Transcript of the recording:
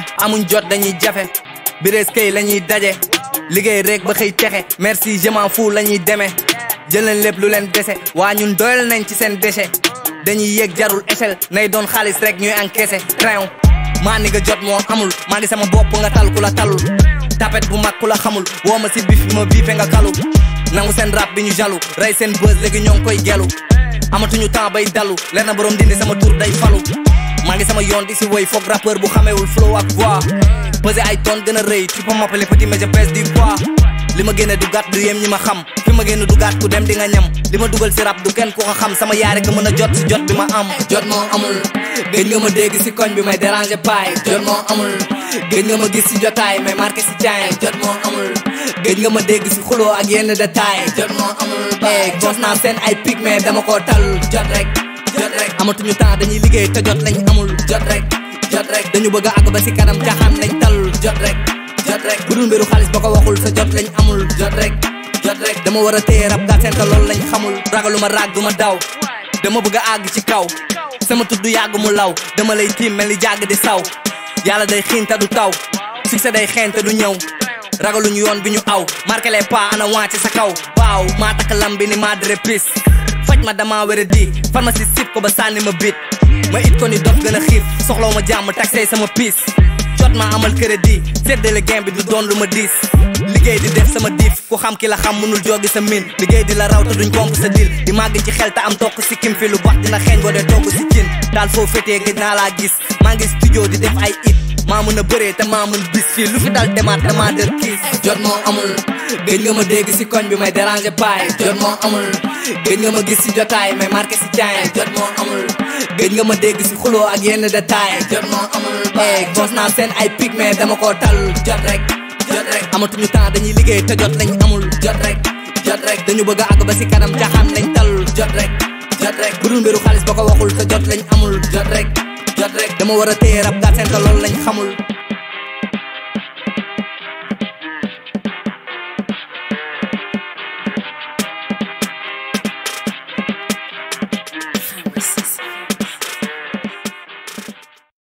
jafe amuñ jot dañuy jafe birees kay la ñuy daje liggéey rek ba xëy texe merci je m'en fous la ñuy demee jël leen lépp lu leen dese waa ñun doyal nañ ci seen déchet dañuy yéeg jarul échelle nay doon xaalis rek ñuy encaissé train maa ni nga jot moo amul maa ngi sama bopp nga tal ku la talul tapet bu mag ku la xamul woo ma si bif bi ma biife nga kalu nangu seen rap bi ñu jalu rey seen buzz léegi ñoo ngi koy gelu amatuñu temps bay dalu leer na borom dindi sama tur day falu maa ngi sama yoon di si woy foog rappeur bu xamewul flow ak voix pesé ay tonnes gën a rëy tu peux m'appeler petit mais je pèse du poids li ma génne du gàtt du yem ñi ma xam fi ma génne du gàtt ku dem di nga ñam li ma dugal si rap du kenn ku ko xam sama yaare ko mën a jot si jot bi ma am jot moo amul gëj nga ma dégg si koñ bi may déranger paay jot moo amul gëj nga ma gis si jotaay may marqué si caay jot moo amul gëj nga ma dégg si xuloo ak yenn détail jot moo amul eh gos naa seen ay pic mais dama koo tal jot rek jot rek amatuñu temps dañuy liggéey te jot lañ amul jot rek jot rek dañu bëgg a àgg ba si kanam jaxaan lañ tal jot rek jot rek bu dul mbiru xaalis ba ko waxul sa jot lañ amul jot rek jot rek dama war a téye rab gaa seen te loolu lañ xamul ragalu ma raag du ma daw dama bëgg a àgg ci kaw sama tudd yàgg mu law dama lay tiim mel ni jàgg di saw yàlla day xiin te du taw succès day xeen te du ñëw ragaluñu yoon bi ñu aw marqué les pas ana wàcc sa kaw waaw maa takk lam bi ni madre pis faj ma dama wéra di pharmacie sip ko ba sànni ma bit ma it ko ni dof gën a xiif soxlaw ma jàmm taxé sama piis jot ma amal crédit séddale gain bi du doon lu ma diis liggéey di def sama diif ku xam ki la xam mënul joogi sa min liggéey di la raw te duñ komp sa dil di màgg ci xel te am tokk si kim fi lu bax dina xeeñ boo dee togg si cin daal foo fétee gëj naa laa gis maa ngi studio di def ay it maa mën a bëree te maa mën bis fii lu fi dal demaat dama der kiis jot moo amul gëj nga ma dégg si koñ bi may déranger paay jot moo amul gëj nga ma gis si jotaay may marqué si caay jot moo amul gëj nga ma dégg si xuloo ak yenn détail jot moo amul eh gos naa seen ay pic mais dama koo tal jot rek jot rek amatuñu temps dañuy liggéey te jot lañ amul jot rek jot rek dañu bëgg a àgg ba si kanam jaxaan lañ tal jot rek jot rek bu dul mbiru xaalis ba ko waxul te jot lañ amul jot rek jot rek dama war a téye rab gaa seen te loolu lañ xamul